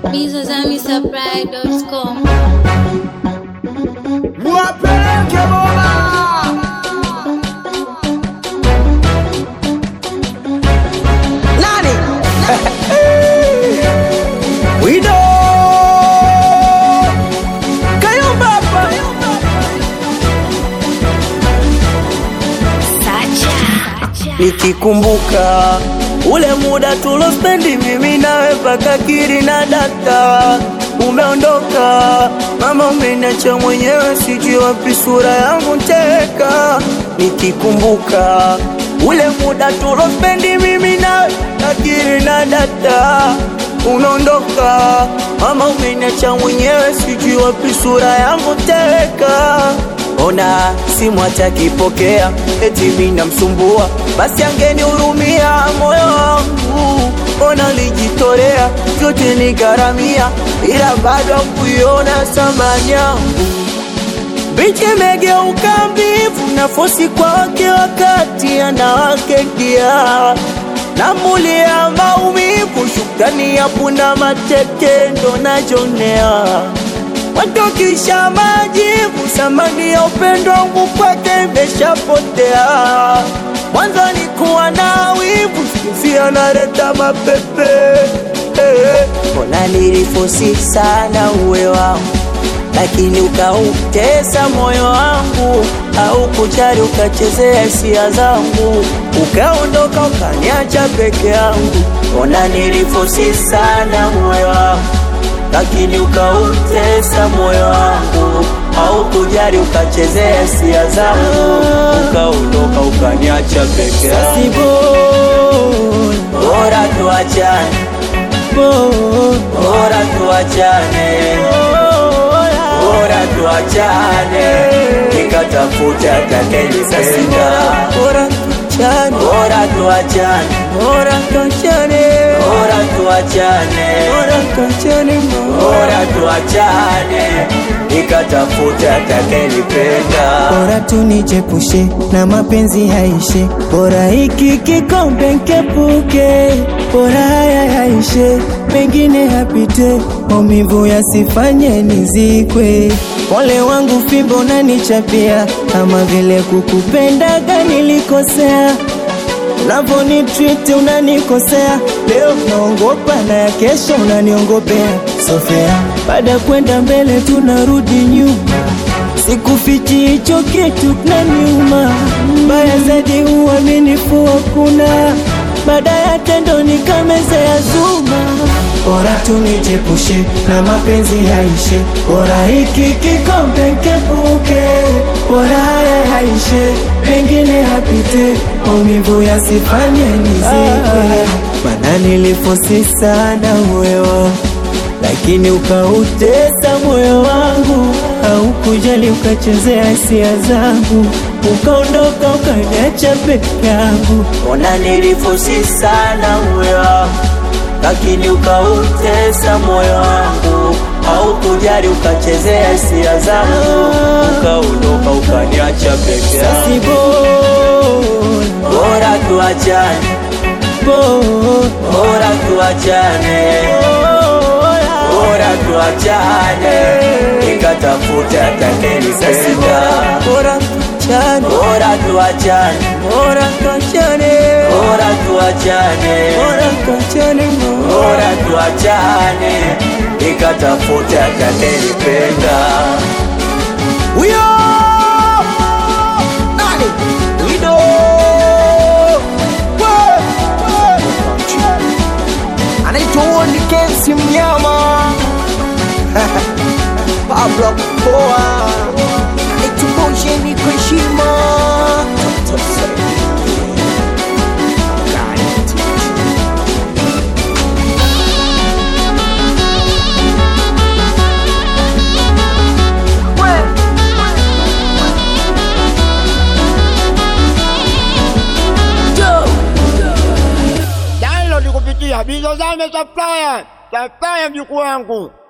bizazamisupply.com Wapeleke bora nani Wido Kayumba hapa nikikumbuka ule muda tulospendi mimi nawe mpaka kiri na data umeondoka mama umeniacha mwenyewe sijui wapi sura yangu teka nikikumbuka ule muda tulospendi mimi nawe mpaka kiri na data unaondoka mama umeniacha mwenyewe sijui wapi sura yangu teka ona simu atakipokea eti mimi namsumbua basi angenihurumia moyo wangu ona lijitolea vyote nigharamia ila bado kuiona thamani yangu Binti imegeuka mbivu na fosi kwake wakati anawake dia namulia maumivu shukrani ya punda mateke ndo najonea watokisha majivu samani ya upendo wangu kwake imeshapotea mwanzo nikuwa na wivu sikuzi analeta mapepe eh. mbona nilifosi sana uwe wangu lakini ukautesa moyo wangu au kujali ukachezea hisia zangu ukaondoka ukaniacha peke yangu ona nilifosi sana moyo wangu lakini ukautesa moyo wangu au kujali ukachezea hisia zangu ukaondoka ukaniacha peke yangu bora tuachane bora tuachane bora tuachane nikatafuta atakayenipenda bora tuachane bora tuachane bora tuachane bora tuachane bora tuachane bora tuachane nikatafuta atakayenipenda bora tunichepushe na mapenzi yaishe, bora hiki kikombe nkepuke, bora haya yaishe, mengine yapite, maumivu yasifanye nizikwe. Pole wangu fimbo nanichapia, kama vile kukupendaga nilikosea unavyonitreat unanikosea, leo naongopa na ya kesho unaniongopea. Sofea, baada ya kwenda mbele tunarudi nyuma, sikufichi hicho kitu kinaniuma. Mbaya zaidi uaminifu hakuna, baada ya tendo nikamezea zuma. Bora tunichepushe na mapenzi yaishe, bora hiki kikombe nkepuke, bora haya yaishe, mengine yapite, maumivu yasifanye nizikwe. Maana nilifosi sana moyo lakini ukautesa moyo wangu, au kujali ukachezea hisia zangu, ukaondoka ukaniacha peke yangu. ona nilifosi sana moyo wangu lakini ukautesa moyo wangu au kujali ukachezea hisia zangu ukaondoka ukaniacha peke yangu Si bora, bora tuachane bora, bora tuachane bora tuachane nikatafuta atakayenipenda bora tuachane, bora tuachane bora tuachane, bora tuachane bora tuachane, bora tuachane nikatafuta atakayenipenda huyo nani Wido We, we. anaitwa Woni Kensi mnyama Pablo Poa itumbushe kwa heshima download kupitia Bizozame Supplier, supplier mjukuu wangu.